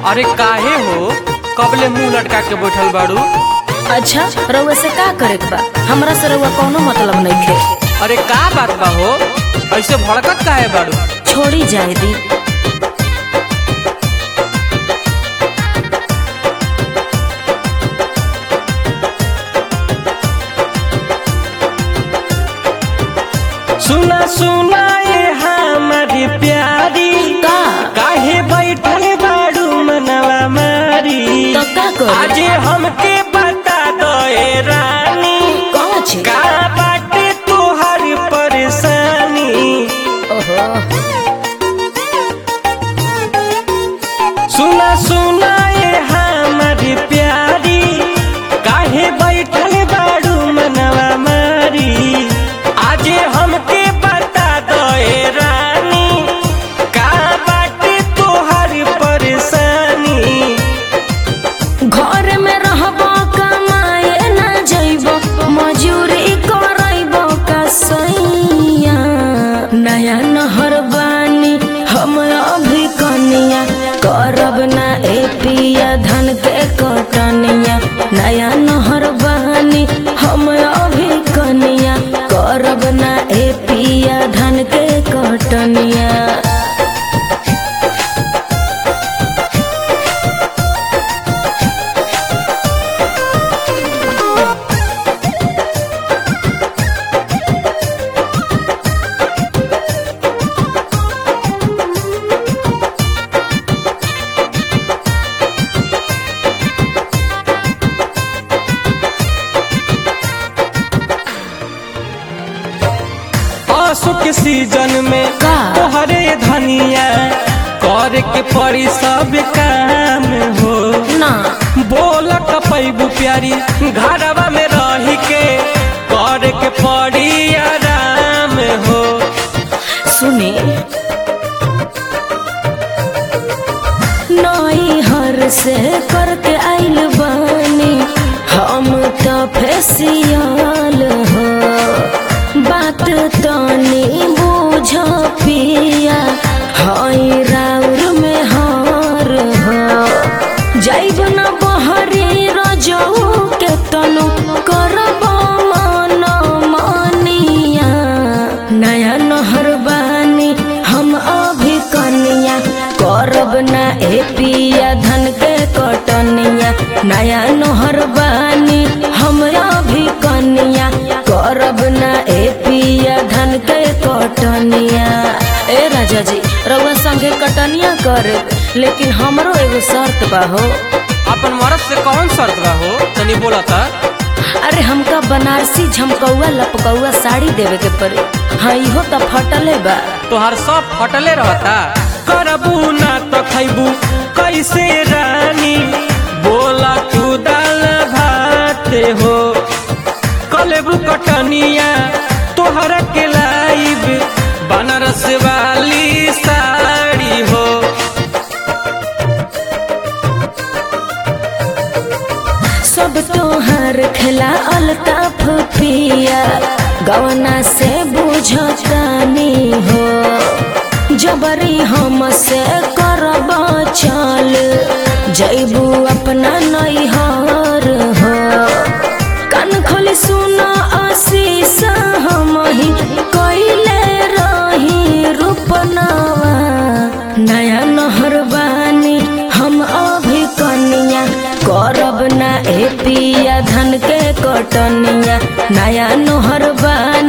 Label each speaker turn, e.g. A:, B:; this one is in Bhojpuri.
A: अरे काहे हो कबले मुंह लटका के बैठल बाड़ू
B: अच्छा रउआ से का करे के बा हमरा से रउआ कौनो मतलब नहीं थे
A: अरे का बात बा हो ऐसे भड़कत काहे बाड़ू
B: छोड़ी जाए दी
A: सुना सुना ये हमारी प्यारी
B: का
A: काहे बैठल बाड़ू मनवा मारी
B: तो का करे
A: आज हमके बता दो ए रानी
B: कौन छे
A: का बाटे तोहर परेशानी
B: ओहो
A: सुना सुना ये हमारी प्यारी काहे बैठल बाड़ू मनवा मारी आज हमके बता दो ए रानी का बाटे तोहर परेशानी
B: घर में रहबो कमाए ना जइबो मजूरी करइबो का सैया नया नहर बानी हम अभी कनिया करब ना ए पिया धन के कटनिया नया नहर बानी हम अभी कनिया करब ना ए पिया धन के कटनिया
A: आंसू के सीजन में
B: का?
A: तोहरे धनिया कर के पड़ी सब काम हो
B: ना
A: बोल पैबू प्यारी घरवा में रही के कर के पड़ी आराम हो
B: सुने नई हर से करके आइल बानी हम तो फेसियल हो बात तनी बुझ पिया हई राउर में हार हो जाइब न बहरी रजऊ के तनु करब मन मानिया नया नहर बानी हम अभी कनिया करब ना ए पिया धन के कटनिया नया नहर बानी हम अभी कनिया करब ना ए पिया धन के कटनिया ए राजा जी रउआ संगे कटनिया करे लेकिन हमरो एगो शर्त बा हो
A: अपन मरद से कौन शर्त बा हो तनी बोला था
B: अरे हमका बनारसी झमकौआ लपकौआ साड़ी देवे के पड़ी हाँ इहो तो फटले बा
A: तोहार सब फटले रहता करबू ना तो खैबू कैसे रानी बोला तू दाल भात हो कलेबू कटनिया तोहरा के लाइब बनारस वाली साड़ी हो
B: सब तोहर खेला अल्ताफ पिया गवना से बुझतानी हो जबरी हम से करब चल जैबू अपना नैहर हो कान खोली सुन आशीष हम ही कैले रही रूपनावा नया नहर बानी हम अभी कनिया करब ना ए पिया धन के कटनिया नया नहर बानी